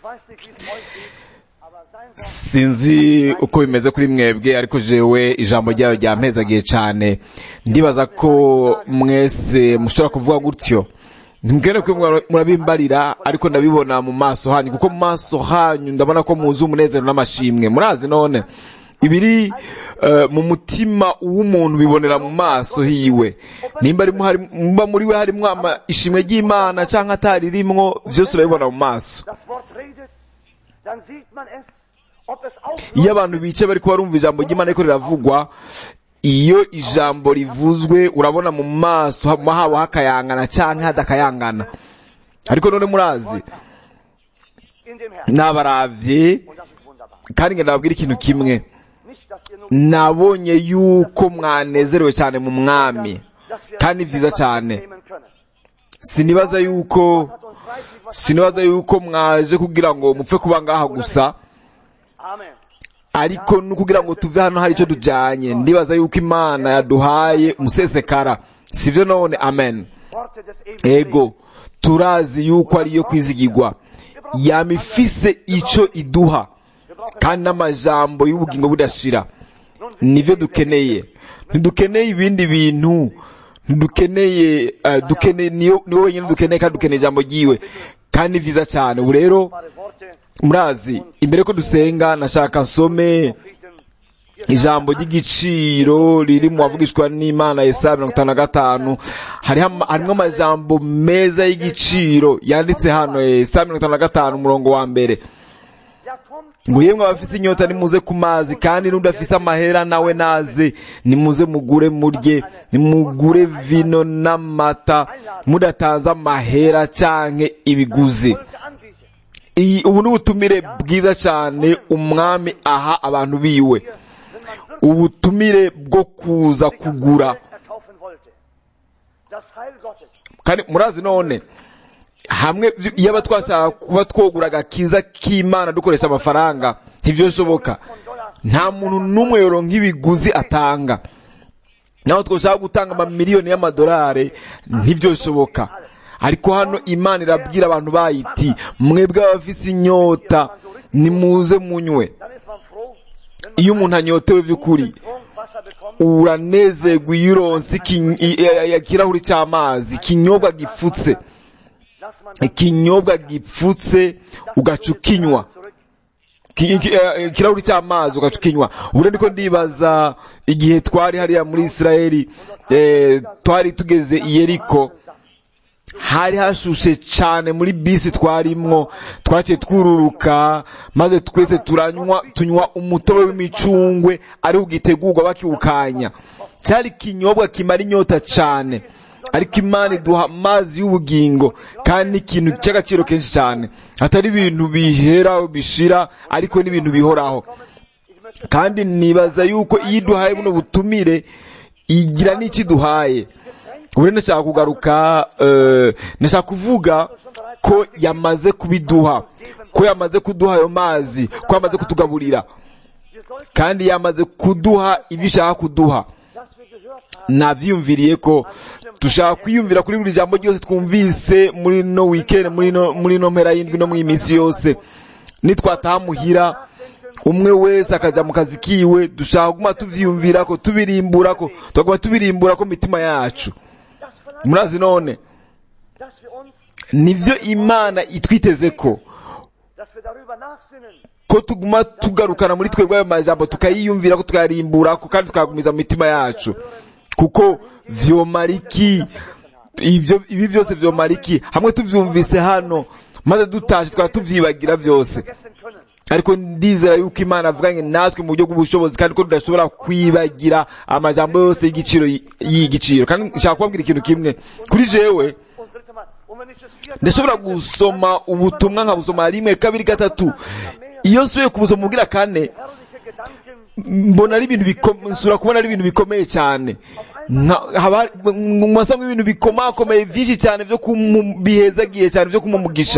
weiß nicht, wie es euch geht, aber sein Wort sinzi uko bimeze kuri mwebwe ariko jewe ijambo ryayo ryampezagiye cyane ndibaza ko mwese mushobora kuvuga gutyo ntimwene ko mwa- murabimbarira ariko ndabibona mu maso hanyu kuko mu maso hanyu ndabona ko muzi umunezero n'amashimwe murazi none ibiri eh, mu mutima w'umuntu bibonera mu maso hiwe nimba arimo hari- nimba muri we harimo ama- ishimwe ry'imana cyangwa ataririmwo byose urabibona mu maso das Wort redet, dann sieht man es, ob es auch iyo abantu bicaye bari kuba barumva ijambo ry'imana ariko riravugwa iyo ijambo rivuzwe urabona mu maso haba haba hakayangana cyangwa hadakayangana ariko none murazi in dem Herrn. nabaravye Und das ist wunderbar. kandi ngenda babwira ikintu kimwe Nicht, dass ihr nur nabonye yuko mwanezerewe cyane mu mwami dass wir kandi ni vyiza etwas cyane nehmen können. sinibaza yuko Hat uns reichlich was sinibaza yuko mwaje kugira ngo mupfe kuba ngaha gusa Amen. ariko no kugira ngo tuve hano hari icyo tujyanye ndibaza yuko imana yaduhaye umusesekara sivyo none amen Worte des ewigen ego turazi yuko ariyo kwizigirwa yama ifise ico iduha kandi n'amajambo y'ubugingo budashira nivyo dukeneye ntidukeneye ibindi bintu ntidukeneye eh, dukeneye niyo niwo wenyine dukeneye kandi dukeneye ijambo ryiwe kandi ni vyiza cyane ubu rero wunderbare Worte, murazi imbere ko dusenga nashaka nsome Propheten, ijambo ry'igiciro riri mu bavugishwa n'imana Yesaya mirongo itanu na gatanu hariho ama- harimo amajambo meza y'igiciro yanditse hano Yesaya mirongo itanu na gatanu umurongo wa mbere ja kommt, ngo yemwe abafise inyota nimuze ku mazi kandi n'udafise amahera nawe naze nimuze mugure murye nimugure vino n'amata mudatanze amahera canke ibiguzi Volke anbieten. iyi ubu ni ubutumire bwiza cyane umwami aha abantu biwe Wenn man ubutumire bwo kuza kugura Welt erkaufen wollte. Das Heil Gottes. kandi murazi none hamwe vy- iyo aba twashaka kuba twogura agakiza k'imana dukoresha amafaranga ntivyoshoboka nta muntu n'umwe yoronka ibiguzi atanga naho twoshaka gutanga amamiliyoni y'amadolari ntivyoshoboka ariko hano imana irabwira abantu bayiti mwebwe abafise inyota nimuze munywe Dann ist man froh, wenn man iyo umuntu anyotewe by'ukuri Trinkwasser bekommt. uranezerwa iyo uronse iki- i- i- ikirahuri cy'amazi ikinyobwa gipfutse Lass man das ikinyobwa gipfutse ugaca ukinywa zurück. Ki- iki- eh, ikirahuri cy'amazi ugaca ukinywa ubu rero ndiko ndibaza igihe twari hariya muri isirayeli eh, twari tugeze i yeriko hari hashushe cyane muri bisi twarimwo twaciye twururuka maze twese turanywa tunywa umutobe w'imicungwe ariho ugitegurwa bakiwukanya cyari ikinyobwa kimara inyota cyane ariko imana iduha amazi y'ubugingo kandi n'ikintu cy'agaciro kenshi cyane atari ibintu bihera bishira ariko n'ibintu bihoraho kandi nibaza yuko iyo iduhaye buno butumire igira n'icyo iduhaye ubu rero ndashaka kugaruka eh, ndashaka kuvuga ko yamaze kubiduha ko yamaze kuduha ayo mazi ko yamaze kutugaburira Wir sollten, kandi yamaze kuduha ibyo ishaka kuduha dass wir gehört haben, navyiyumviriye ko dushaka kwiyumvira kuri buri jambo ryose twumvise muri no weekend muri no muri no mpera y'indwi no mu minsi yose nitwataha muhira umwe wese akaja mu kazi kiwe dushaka kuguma tuvyiyumvira ko tubirimbura ko tukaguma tubirimbura ko mitima yacu das verlangt, murazi none dass wir uns, nivyo imana itwiteze ko dass wir darüber nachsinnen. ko tuguma tugarukana muri twebwe ayo majambo tukayiyumvira ko tukayarimbura ko kandi tukayagumiza mu mitima yacu kuko vyomara iki ibyo ibi byose vyomara iki hamwe tuvyumvise hano maze dutashe twaba tuvyibagira vyose Vergessen können. ariko ndizera yuko imana avuganye natwe mu buryo bw'ubushobozi kandi ko tudashobora kwibagira amajambo yose y'igiciro y'igiciro kandi nshaka kubabwira ikintu kimwe kuri jewe Und dritte Mal. Und wenn ich das vierte ndashobora gusoma ubutumwa nkabusoma rimwe kabiri gatatu iyo nsubiye kubusoma ubwira kane herrliche Gedanken mbona ari ibintu bikomeye nsura kubona ari ibintu bikomeye cyane Nka- haba hari- mu masamo ibintu bikomakomeye byinshi cyane byo kumu- bihezagiye cyane byo kumumugisha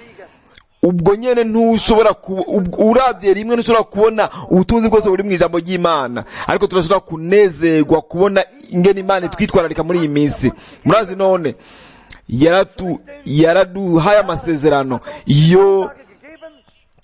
ubwo nyene ntushobora ku- ub- uravye rimwe ntushobora kubona ubutunzi bwose buri mu ijambo ry'imana ariko turashobora kunezerwa kubona ingene imana itwitwararika muri iyi minsi murazi none yaratu yaraduhaye amasezerano iyo gegeben,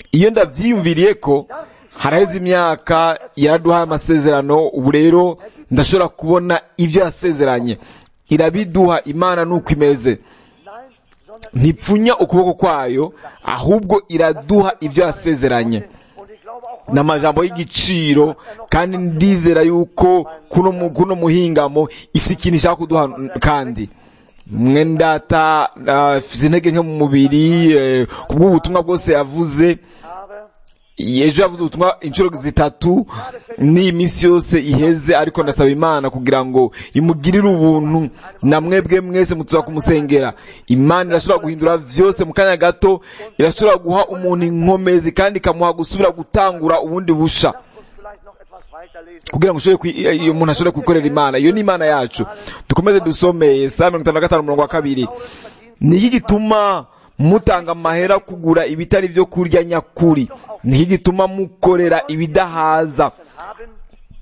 iyo ndabyiyumviriye ko haraheze imyaka yaraduhaye amasezerano ubu rero ndashobora kubona ibyo yasezeranye irabiduha imana nuko imeze Nein, sondern ntipfunya ukuboko kwayo ahubwo iraduha ibyo yasezeranye und ich glaube auch ni amajambo y'igiciro kandi ndizera yuko kuno mu- kuno muhingamo ifite ikintu ishaka kuduha kandi mwe ndata afite intege nke mu mubiri eh, kubw'ubutumwa bwose yavuze aber ejo yavuze ubutumwa inshuro zitatu n'iyi minsi yose iheze ariko ndasaba imana kugira ngo imugirire ubuntu na mwebwe mwese mutuza kumusengera imana irashobora guhindura vyose mu kanya gato irashobora guha umuntu inkomezi kandi ikamuha gusubira gutangura ubundi busha lasst uns vielleicht noch etwas weiterlesen. kugira ngo ushobore kwi- iyo umuntu ashobore kwikorera imana iyo ni imana yacu dukomeze dusome saa mirongo itanu na gatanu umurongo wa kabiri ni iki gituma mutanga amahera kugura ibitari byo kurya nyakuri ni iki gituma mukorera ibidahaza Haben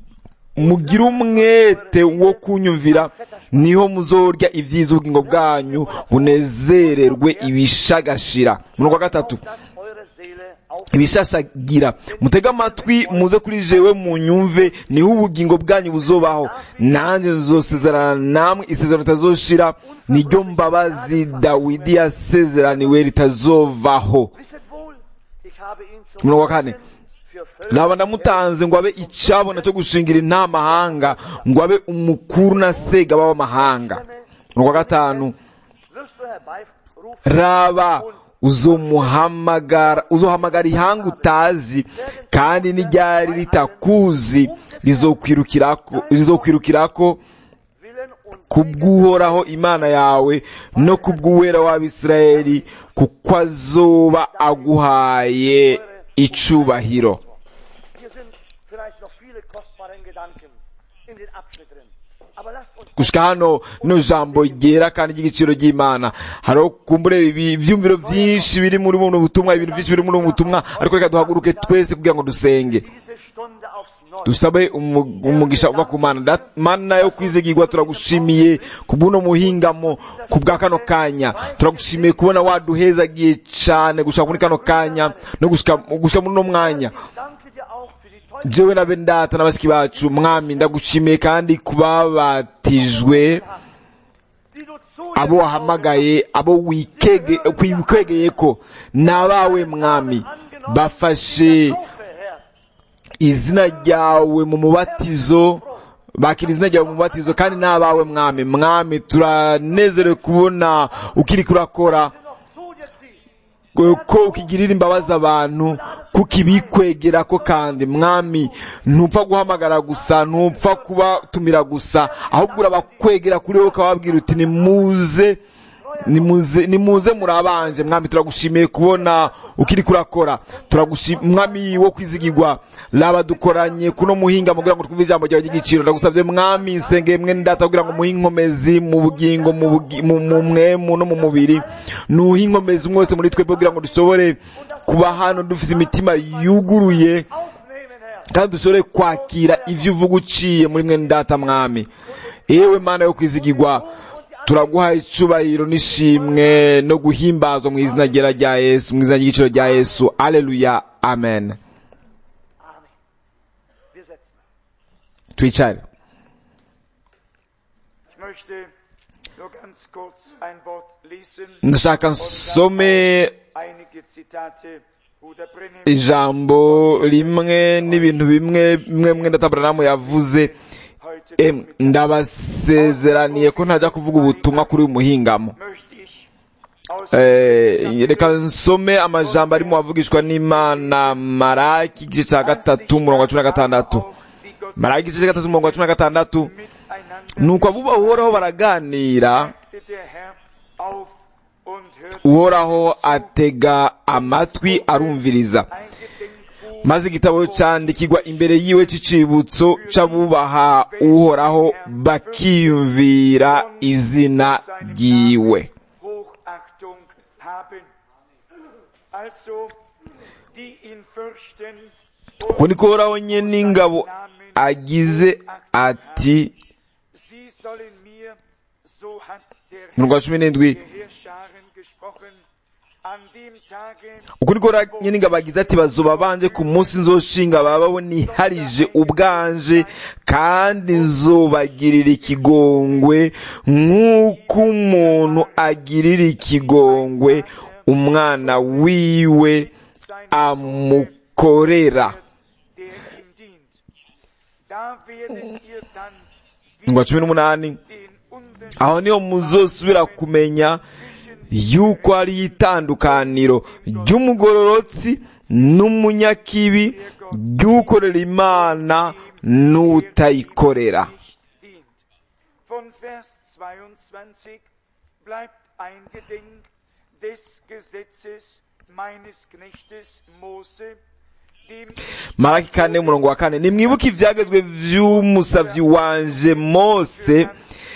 mugire umwete wo kunyumvira niho muzorya ibyiza ubugingo bwanyu bunezererwe ibishagashira umurongo wa gatatu dass eure Seele auf ibishashagira mutege amatwi muze kuri jewe mu nyumve niho ubugingo bwanyu buzobaho nanjye nzosezerana namwe isezerano ritazoshira niryo mbabazi dawidi yasezeraniwe ritazovaho Wisset wohl, ich habe ihn zum Umurongo wa kane. für Völker naba ndamutanze ngo abe icyabona cyo gushingira inama amahanga ngo abe umukuru na sega b'amahanga umurongo wa gatanu wirst du herbeirufen raba uzomuhamagara uzohamagara ihanga utazi kandi n'iryari ritakuzi rizokwirukirako rizokwirukirako willen und kubw'uhoraho imana yawe no kubw'uwera w'abisirayeli kuko azoba aguhaye icubahiro hier sind vielleicht noch viele kostbare Gedanken in den Abschnitt drin. Aber lasst uns gushika hano no jambo ryera kandi ry'igiciro ry'imana hariho kumbure ibi- ivyumviro vyinshi biri muri buno butumwa ibintu vyinshi biri muri buno butumwa ariko reka duhaguruke twese kugira ngo dusenge diese Stunde aufs Neue dusabe umu- umugisha uva ku mana Dat- mana yo kwizigirwa turagushimiye ku bw'uno muhingamo ku bwa kano kanya turagushimiye kubona waduhezagiye cane gushika muri kano kanya no gushika gushika muri uno mwanya Ich danke dir auch für die tollen jewe na bendata na bashiki bacu mwami ndagushimiye kandi kubabatijwe die du zu abo wahamagaye abo wikege wikwegeye ko ni abawe mwami bafashe Taufe, Herr. izina ryawe mu mubatizo bakira izina ryawe mu mubatizo kandi ni abawe mwami mwami turanezerewe kubona ukiri kurakora Du noch zu dir ziehst. ko ukigirira imbabazi abantu kuko ibikwegera ko kandi mwami ntupfa guhamagara gusa ntupfa kubatumira gusa ahubwo urabakwegera kuri wowe ukababwira uti nimuze nimuze nimuze murabanje mwami turagushimiye kubona ukiri kurakora turagushimiye mwami wo kwizigirwa raba dukoranye kuno muhinga kugira ngo twumve ijambo ryawe ry'igiciro ndagusabye mwami nsengeye mwene data kugira ngo muhe inkomezi mu bugingo mu bugi- mu mu mwemu no mu mubiri nuhe inkomezi umwe wese muri twebwe kugira ngo dushobore kuba hano dufite imitima yuguruye Aufnehmen, Herr. kandi dushobore kwakira ibyo uvuga uciye muri mwene data mwami yewe mana yo kwizigirwa turaguha icubahiro n'ishimwe no guhimbazwa mu izina ryera rya yesu mu izina ry'igiciro rya yesu aleluya amen Amen. Wir setzen. twicare Ich möchte nur ganz kurz ein Wort lesen. ndashaka nsome Einige Zitate, Bruder Brennim. ijambo rimwe n'ibintu bimwe bimwe mwe ndataburamu yavuze Heute Em, ndabasezeraniye ko ntajya kuvuga ubutumwa kuri uyu muhingamo möchte ich aus Eh, reka nsome amajambo arimo avugishwa n'imana maraki igice cya gatatu umurongo wa cumi na gatandatu auch die Gott maraki igice cya gatatu umurongo wa cumi na gatandatu miteinander nuko abo bahoraho baraganira legte der Herr auf und hörte uhoraho atega amatwi arumviriza ein Gedenkbuch maze igitabo cyandikirwa imbere yiwe cy'icibutso c'abubaha uhoraho bakiyumvira izina ryiwe Hochachtung haben. Also, die ihn fürchten uko niko uhoraho nye n'ingabo agize ati Sie sollen mir, so hat der umurongo wa cumi n'indwi der Heerscharen gesprochen, an dem Tage uku niko nyeninga bagize ati bazoba banje ku munsi nzoshinga bababo niharije ubwanje kandi nzobagirira ikigongwe nk'uko umuntu agirira ikigongwe umwana wiwe amukorera der ihm dient. Da werdet ihr dann ngo cumi n'umunani den Unterschied aho niho muzosubira kumenya yuko hariho itandukaniro ry'umugororotsi n'umunyakibi ry'ukorera imana n'utayikorera dient. Von Vers 22 bleibt eingedenk des Gesetzes meines Knechtes Mose, dem maraki kane umurongo wa kane nimwibuke ibyagezwe by'umusavyi wanje mose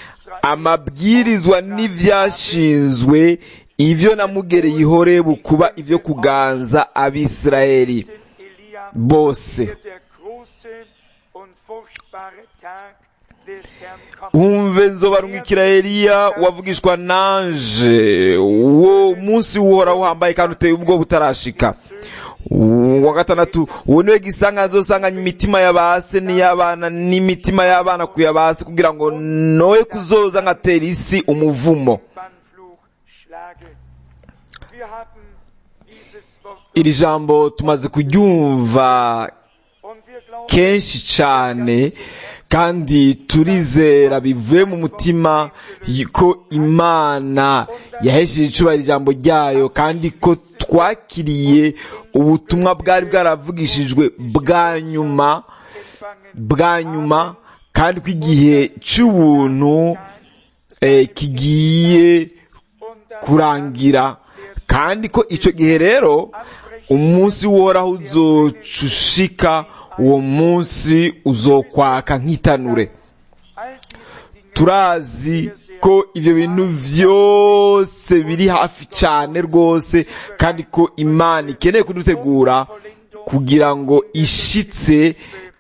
amabwirizwa n'ivyashinzwe ivyo namugereye ihorebu kuba ivyo kuganza abisirayeli Elia bose wird der große und furchtbare Tag des Herrn kommen. umve nzobarungikira eliya wavugishwa nanje uwo munsi uhora uhambaye kandi uteye ubwo butarashika wa gatandatu uwo niwe gisanga nzosanganya imitima y'abase n'iy'abana n'imitima y'abana ku yabase kugira ngo noye kuzoza ngatera isi umuvumo Bannfluch schlage. Wir haben dieses Wort iri jambo tumaze kuryumva und wir glauben, kenshi cyane kandi turizera bivuye mu mutima ko imana yahesheje icubahiro ijambo ryayo kandi ko twakiriye ubutumwa bwari bwaravugishijwe bwa nyuma empfangen bwa nyuma kandi ko igihe cy'ubuntu eh, kigiye und das kurangira kandi ko icyo gihe rero umunsi woraho uzocushika uwo munsi uzokwaka nk'itanure all diese Dinge turazi ko ibyo bintu byose biri hafi cyane rwose kandi ko imana ikeneye kudutegura kugira ngo ishitse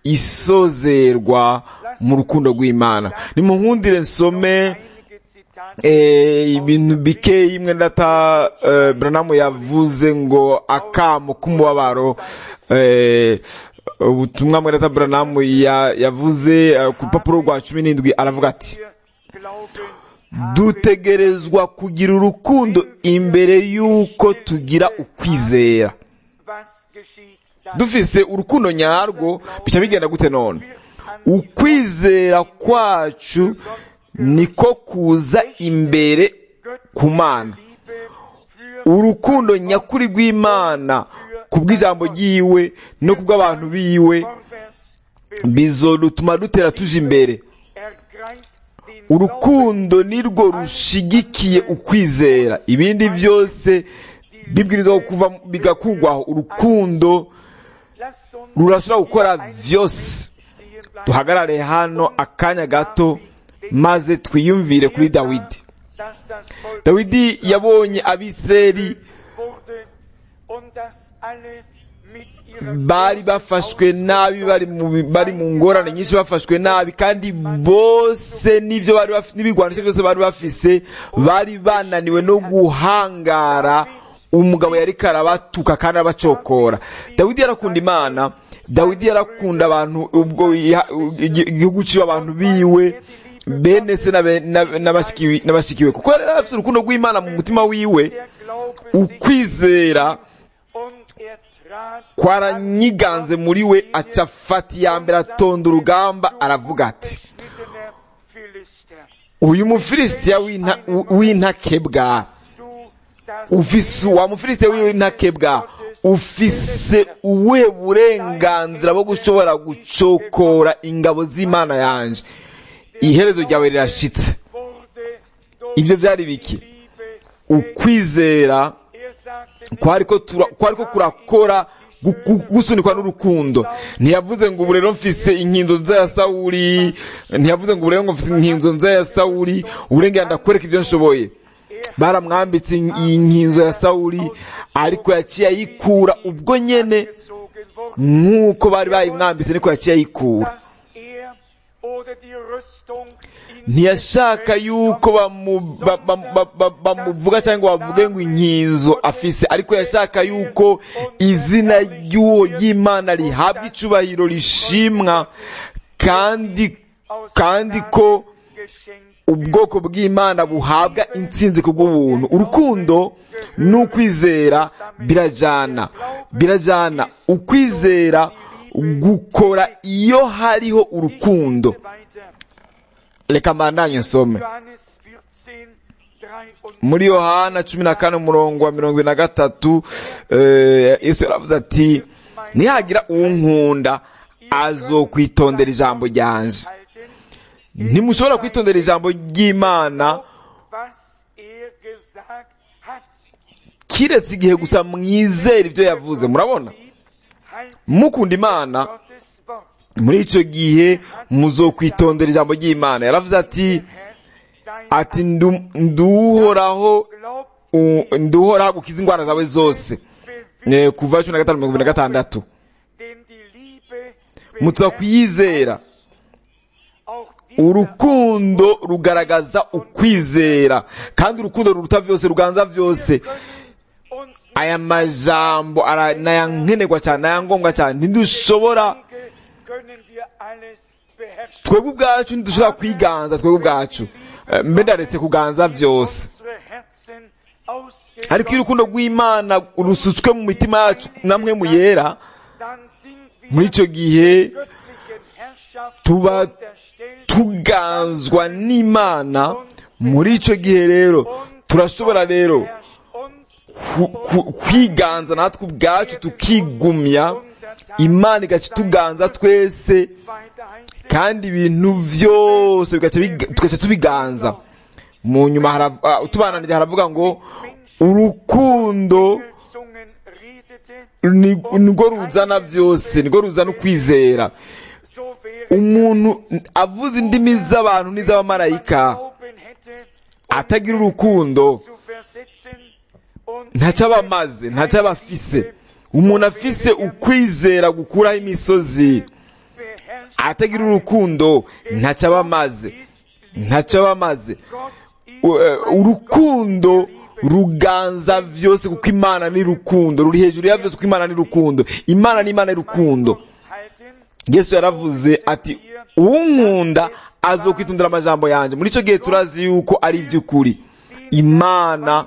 isozerwa mu rukundo rw'imana nimunkundire nsome einige Zitate Eh, ibintu bikeyi imwe ndata eh, Branham yavuze ngo akamo k'umubabaro eh, ubutumwa mwe ndata Branham ya- yavuze eh, ku rupapuro rwa cumi n'indwi aravuga ati wir glauben, dutegerezwa kugira urukundo imbere y'uko tugira ukwizera was geschieht dann. dufise urukundo nyarwo bica bigenda gute none ukwizera kwacu niko kuza imbere ku mana Liebe für urukundo nyakuri rw'imana ku bw'ijambo ryiwe no ku bw'abantu biwe vorwärts bizodutuma dutera tuje imbere ergreift den urukundo nirwo rushigikiye ukwizera ibindi byose bibwirizwa kuva bigakugwaho urukundo Lasst uns rurashobora gukora hier einen vyose stehen bleiben. duhagarare hano akanya gato maze twiyumvire kuri dawidi Dass das Volk dawidi yabonye abisirayeli wurde und dass alle mit ihrer bari bafashwe nabi bari mu bari mu ngorane nyinshi bafashwe nabi kandi bose n'ibyo bari bafite n'ibigwanisho byose bari bafise bari bananiwe no guhangara umugabo yari karabatuka kandi abacokora dawidi yarakunda imana dawidi yarakunda abantu ubwo iha- igi- igihugu ciwe abantu biwe bene se n'abe- n'ab- n'abashiki- n'abashikiwe kuko yari afite urukundo rw'imana mu mutima wiwe der Glaube sich ukwizera und er trat kwaranyiganze muri we aca afata iya mbere atonda urugamba aravuga ati mittener Philister. uyu mufilisitiya w'inta- w'intakebwa Du das ufise wa mufilisitiya w'intakebwa ufise ubuhe burenganzira bwo gushobora gucokora ingabo z'imana yanje iherezo ryawe rirashitse wurde durch ibyo byari biki Liebe. ukwizera Er sagte kwariko tura- kwariko kurakora gu- gu- gusunikwa n'urukundo ntiyavuze ngo ubu rero mfise inkinzo nza ya sawuli ntiyavuze ngo ubu rero ngo mfise inkinzo nza ya sawuli uburenganzira ndakwereka ibyo nshoboye baramwambitse in- iyi nkinzo ya sawuli ariko yaciye ayikura ubwo nyene gezogen wurde, nk'uko bari bayimwambitse niko yaciye ayikura dass er oder die Rüstung ntiyashaka yuko bamu- ba- ba- ba- ba- bamuvuga cyangwa bavuge ngo inkinzo afise ariko yashaka yuko izina ry'uwo ry'imana rihabwa icubahiro rishimwa kandi kandi ko ubwoko bw'imana buhabwa intsinzi ku bw'ubuntu urukundo n'ukwizera birajana birajana ukwizera gukora iyo hariho urukundo reka mbandanye nsome muri yohana cumi na kane umurongo wa mirongo ine na gatatu eh, yesu yaravuze ati nihagira unkunda azokwitondera ijambo ryanje ntimushobora kwitondera ijambo ry'imana kiretse igihe gusa mwizera ibyo yavuze murabona mukunda imana muri icyo gihe muzokwitondera ijambo ry'imana yaravuze ati ati ndu- nduhoraho u- nduhoraho gukiza indwara zawe zose Eh, kuva cumi na gatanu mirongo ibiri na gatandatu mutuza kuyizera urukundo rugaragaza ukwizera kandi urukundo ruruta byose ruganza byose aya majambo ara- ni aya nkenerwa cyane ni aya ngombwa cyane ntidushobora twebwe ubwacu ntidushobora kwiganza twebwe ubwacu Eh, mbe ndaretse kuganza byose ariko iyo urukundo rw'imana rusutswe mu mitima yacu namwe mu yera muri icyo gihe tuba tuganzwa n'imana muri icyo gihe rero turashobora rero ku- ku- kwiganza natwe ubwacu tukigumya imana igaca ituganza twese kandi ibintu byose bigaca biga- tugaca tubiganza mu nyuma harav- ah, utubananije haravuga ngo urukundo ni- nirwo ruzana byose nirwo ruzana ukwizera umuntu avuze indimi z'abantu n'iz'abamarayika atagira urukundo ntacyo aba amaze ntacyo aba afise umuntu afise ukwizera gukuraho imisozi atagira urukundo ntacyo aba amaze ntacyo aba amaze U- eh, urukundo ruganza vyose kuko imana ni rukundo ruri hejuru ya vyose kuko imana ni rukundo imana ni imana y'urukundo yesu yaravuze ati unkunda azokwitondera amajambo yanjye muri icyo gihe turazi yuko ari iby'ukuri imana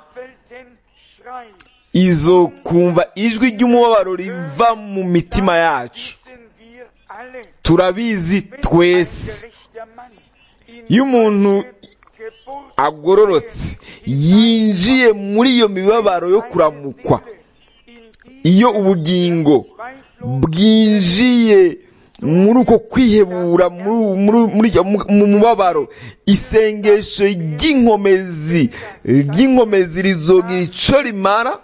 izokumva ijwi ry'umubabaro riva mu mitima yacu turabizi twese iyo umuntu agororotse yinjiye muri iyo mibabaro yo kuramukwa iyo ubugingo bwinjiye muri uko kwihebura muri- muri- muri iryo- mu mu mubabaro isengesho ry'inkomezi ry'inkomezi rizogira ico rimara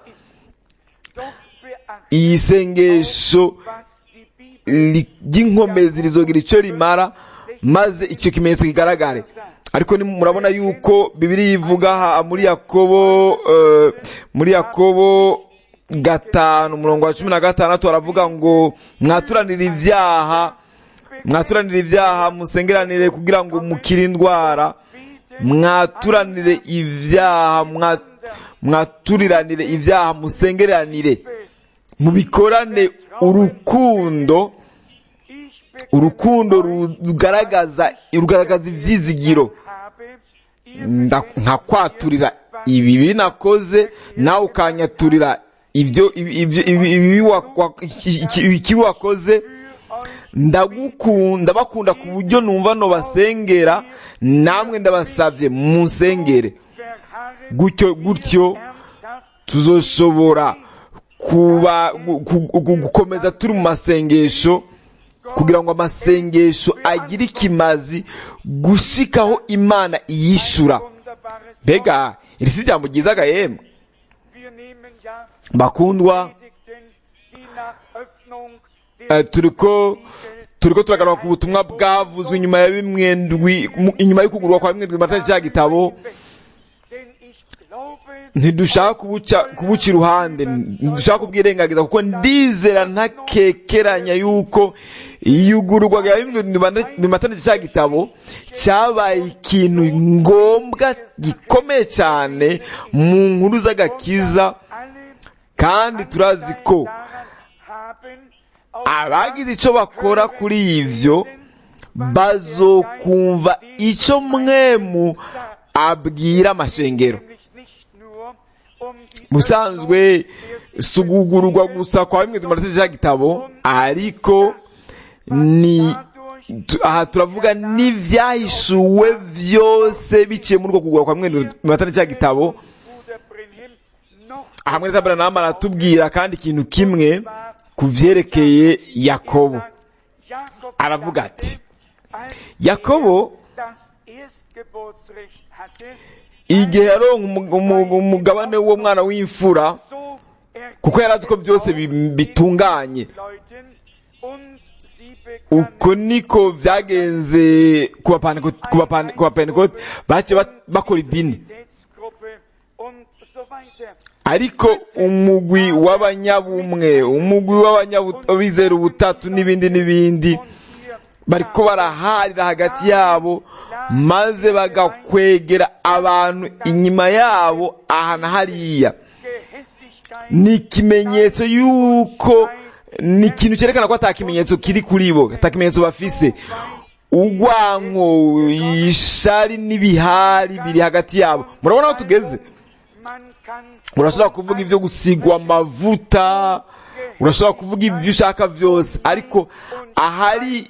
iyi sengesho ri- ry'inkomezi rizogira ico rimara maze icyo kimenyetso kigaragare ariko ni murabona yuko bibiri ivuga aha muri yakobo eh, muri yakobo gatanu umurongo wa cumi na gatandatu aravuga ngo mwaturanire ibyaha mwaturanire ibyaha musengeranire kugira ngo mukire indwara mwaturanire ibyaha mwa- mwaturiranire ibyaha musengeranire mubikorane urukundo urukundo rugaragaza rugaragaza ivyizigiro Nda- nkakwaturira ibibi nakoze nawe ukanyaturira ibyo ibi- ibyo- ibi- ibibi wa- wa- iki- iki- ikibi wakoze ndagukunda bakunda ku buryo numva no basengera namwe ndabasavye munsengere gutyo gutyo tuzoshobora kuba gu- gu- gu- gukomeza turi mu masengesho kugira ngo amasengesho agire ikimazi gushikaho imana iyishura mbega iri si ijambo ryiza gahembwe bakundwa eh, turiko turiko turagaruka ku butumwa bwavuzwe inyuma ya bimwe ndwi mu- inyuma y'ukugurwa kwa bimwe ndwi matani cya gitabo ntidushaka kubuca kubuca iruhande ntidushaka kubwirengagiza kuko ndizera ntakekeranya yuko iyugururwa rya bimatanije cya gitabo cyabaye ikintu ngombwa gikomeye cyane mu nkuru z'agakiza kandi turazi ko abagize icyo bakora kuri ibyo bazokumva icyo mwemu abwira amashengero busanzwe si ugugururwa gusa kwa bimwe tumaze cya gitabo ariko ni aha turavuga n'ibyahishuwe byose biciye muri uko kugura kwa bimwe tumaze cya gitabo hamwe na tabaranama aratubwira kandi ikintu kimwe ku byerekeye yakobo aravuga ati yakobo igihe yaronka umugabane w'uwo mwana w'imfura kuko yari azi ko byose bitunganye uko niko byagenze ku bapentekote baciye bakora idini ariko umugwi w'abanyabumwe umugwi w'abizera ubutatu n'ibindi n'ibindi bariko baraharira hagati yabo maze bagakwegera abantu inyuma yabo aha na hariya ni ikimenyetso y'uko ni ikintu cyerekana ko atakimenyetso kiri kuri bo atakimenyetso bafise urwanko ishari n'ibihari biri hagati yabo murabona aho tugeze urashobora kuvuga ibyo gusigwa amavuta urashobora kuvuga ibyo ushaka byose ariko ahari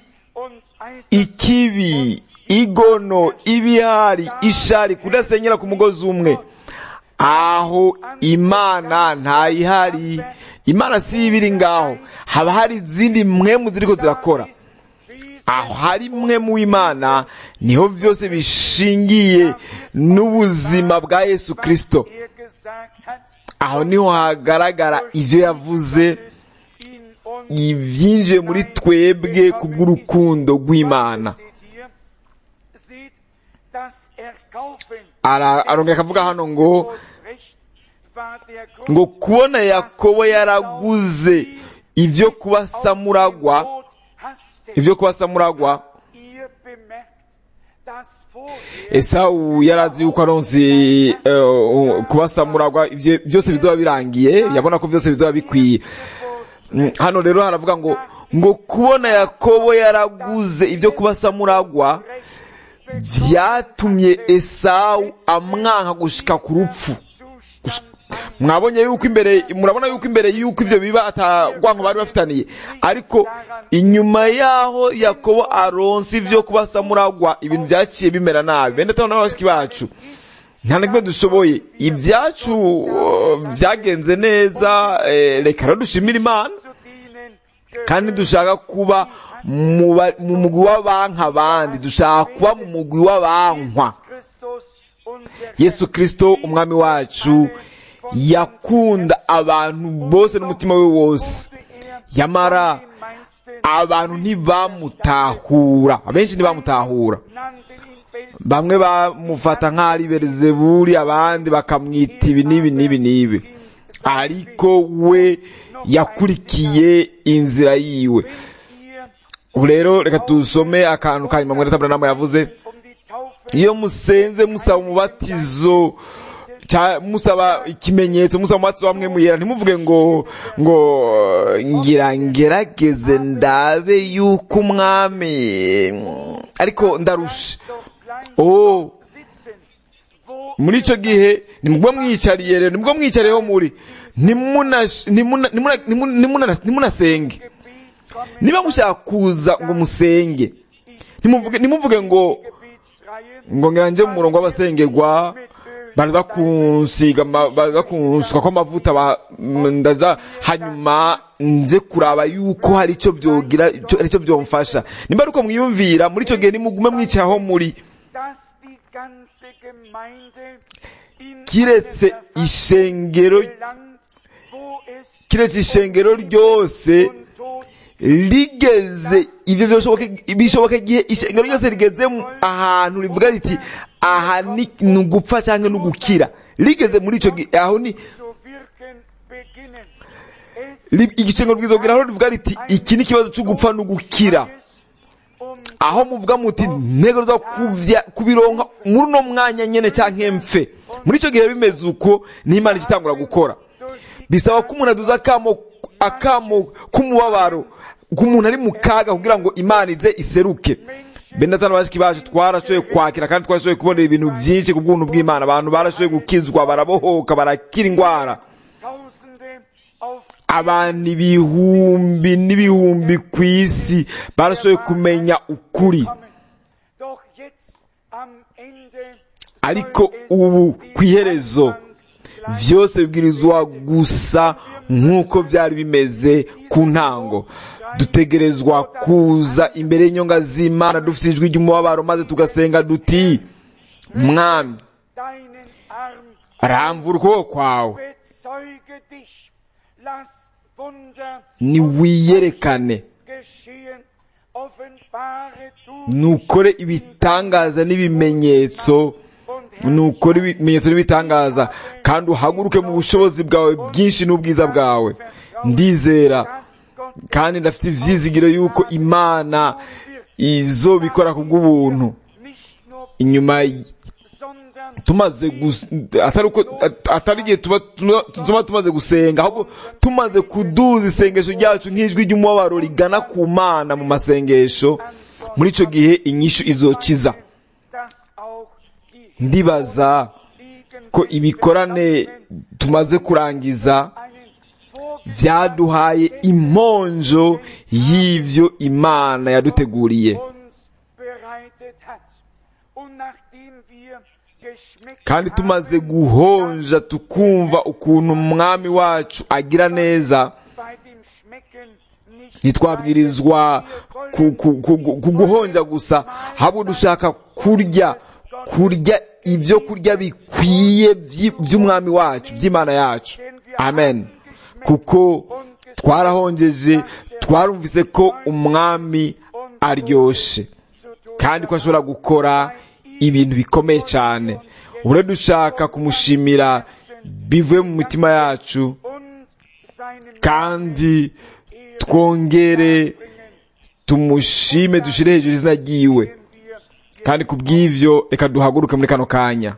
ikibi igono ibihari ishari kudasenyera ku mugozi umwe aho imana ntayihari imana si ibiri ngaho haba hari izindi mwemu ziriko zirakora aho hari mwe mu imana niho byose bishingiye n'ubuzima bwa yesu kirisito aho niho hagaragara ibyo yavuze ibyinjiye muri twebwe ku bw'urukundo rw'imana arongera akavuga hano ngo ngo kubona yakobo yaraguze ibyo kuba samuragwa ibyo kuba samuragwa esawu yarazi yuko aronse kuba samuragwa byose bizoba birangiye yabona ko byose bizoba bikwiye hano rero haravuga ngo ngo kubona yakobo yaraguze ibyo kuba samuragwa byatumye esawu amwanka gushika ku rupfu mwabonye yuko imbere murabona yuko imbere yuko ibyo biba atagwanko bari bafitaniye ariko inyuma yaho yakobo aronse ibyo kuba samuragwa ibintu byaciye bimera nabi bende tabona n'abashiki bacu nta na kimwe dushoboye ibyacu byagenze neza reka rero dushimire imana kandi dushaka kuba mu mugwi w'abanka abandi dushaka kuba mu mugwi w'abankwa yesu kirisito umwami wacu yakunda abantu bose n'umutima we wose yamara abantu ntibamutahura abenshi ntibamutahura bamwe bamufata nk'aho ari berizeburi abandi bakamwita ibi n'ibi n'ibi n'ibi ariko we yakurikiye inzira yiwe ubu rero reka dusome akantu ka nyuma mwere taburanama yavuze iyo musenze musaba umubatizo musaba ikimenyetso musaba umubatizo wa mwe muyera ntimuvuge ngo ngo ngira ngerageze ndabe yuko umwami ariko ndarusha oh muri icyo gihe nibwo mwicariye rero nibwo mwicariyeho muri ntimunasenge niba mushaka kuza ngo musenge ntimuvuge ngo ngo ngira njye mu murongo w'abasengerwa baraza kunsiga baraza kunsuka kw'amavuta ndaza hanyuma nze kuraba yuko hari icyo byogira hari icyo byomfasha nimba ari uko mwiyumvira muri icyo gihe nimugume mwicayeho muri kiretse ishengero kiretse ishengero ryose rigeze ibyo bishoboka igihe ishengero ryose rigeze ahantu rivuga riti aha ni ugupfa cyangwa ni ugukira rigeze muri icyo gihe aho ni zu wirken beginnen. Es ri- igicengo rwiza kugira aho rivuga riti iki ni ikibazo cyo gupfa no gukira ist um aho muvuga muti ntego zo kuvya kubironka muri uno mwanya nyene canke mfe muri icyo gihe bimeze uko n'imana ikitangura gukora durch die bisaba ko umuntu aduza akamo akamo k'umubabaro k'umuntu ari mu kaga kugira ngo imana ize iseruke bene atanu bashiki bacu twarashoboye kwakira kandi twarashoboye kubonera ibintu byinshi ku bw'ubuntu bw'imana abantu barashoboye gukizwa barabohoka barakira indwara Tausende auf abantu ibihumbi n'ibihumbi ku isi barashoboye kumenya ukuri kommen. Doch jetzt am Ende ariko soll es ubu die ku iherezo Einwand vyose bibwirizwa gusa nk'uko byari bimeze ku ntango dutegerezwa kuza imbere y'inyonga z'imana dufite ijwi ry'umubabaro maze tugasenga duti mwami deinen Arm ramvura ukuboko kwawe bezeuge dich. Lass Wunder niwiyerekane geschehen. Offenbare du nukore ibitangaza n'ibimenyetso und nukore ibimenyetso n'ibitangaza kandi uhaguruke mu bushobozi bwawe bwinshi n'ubwiza bwawe ndizera dass Gott kandi ndafite ivyizigiro yuko imana izobikora ku bw'ubuntu nicht nur inyuma y- sondern tumaze gus- atari uko at- atari igihe tuba tuba- tuba tumaze gusenga ahubwo tumaze kuduza isengesho ryacu nk'ijwi ry'umubabaro rigana ku mana mu masengesho muri ico gihe inyishu izokiza dass auch die ndibaza liegen ko ibikorane tumaze kurangiza einen Vorbild vyaduhaye imonjo y'ivyo imana yaduteguriye uns bereitet hat. Und nachdem wir geschmeckt kandi tumaze haben, guhonja tukumva ukuntu umwami wacu agira neza bei dem Schmecken nicht ntitwabwirizwa ku- ku- ku- ku guhonja gusa ahubwo dushaka kurya kurya ibyo kurya bikwiye vy'i- vy'umwami wacu vy'imana yacu amen kuko twarahonjeje twarumvise ko umwami aryoshe kandi ko ashobora gukora ibintu bikomeye cyane ubu rero dushaka kumushimira bivuye mu mitima yacu und seinem kandi twongere tumushime dushire hejuru izina ryiwe wir kandi ku bw'ivyo reka duhaguruke muri kano kanya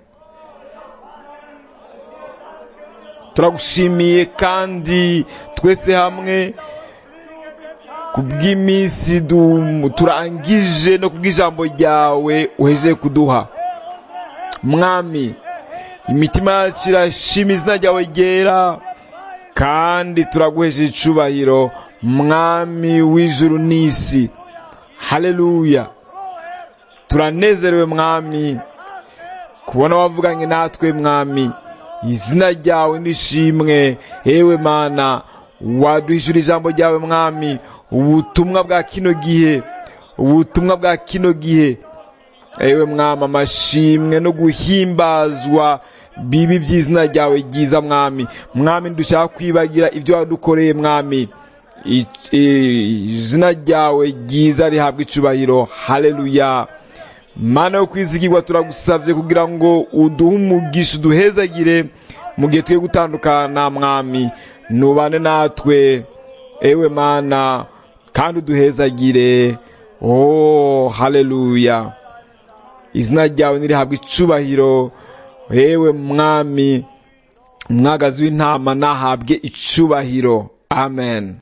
turagushimiye kandi twese hamwe ku bw'iminsi du- turangije no ku bw'ijambo ryawe uhejeje kuduha mwami imitima yacu irashima izina ryawe ryera kandi turaguhesha icubahiro mwami w'ijuru n'isi haleluya turanezerewe mwami kubona wavuganye natwe mwami izina ryawe nishimwe ewe mana waduhishura ijambo ryawe mwami ubutumwa bwa kino gihe ubutumwa bwa kino gihe ewe mwami amashimwe no guhimbazwa bibi by'izina ryawe ryiza mwami mwami ndushaka kwibagira ibyo wadukoreye mwami I- i- izina ryawe ryiza rihabwa icubahiro haleluya mana yo kwizigirwa turagusavye kugira ngo uduhe umugisha uduhezagire mu gihe tugiye gutandukana mwami nubane natwe ewe mana kandi uduhezagire oh haleluya izina ryawe nirihabwa icubahiro ewe mwami umwagazi w'intama nahabwe icubahiro amen